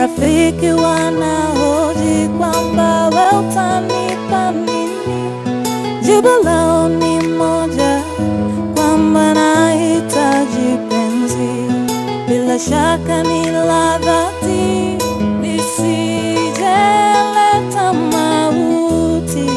Marafiki wanahoji kwamba we utanipa nini, jibu lao ni moja, kwamba nahitaji penzi, bila shaka ni la dhati, lisijeleta mauti.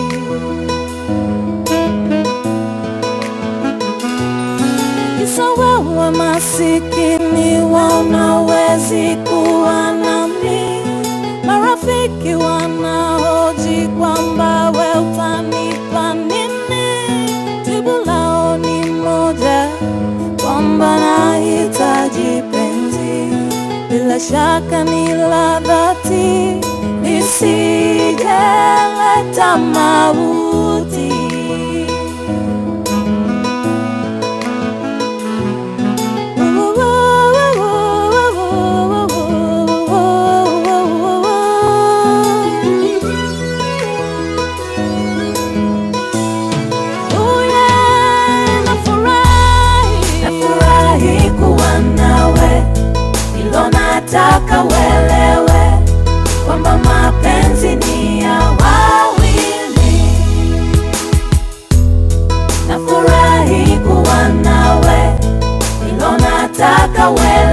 Kisa wewe masikini wanawezi kuwa nami, marafiki wanahoji kwamba we utanipa nini, jibu lao ni moja, kwamba nahitaji penzi, bila shaka ni la dhati, lisijeleta mauti. Nafurahi kuwa nawe, ilo nataka uelewe kwamba mapenzi ni ya wawili. Nafurahi kuwa nawe, ilo nataka uelewe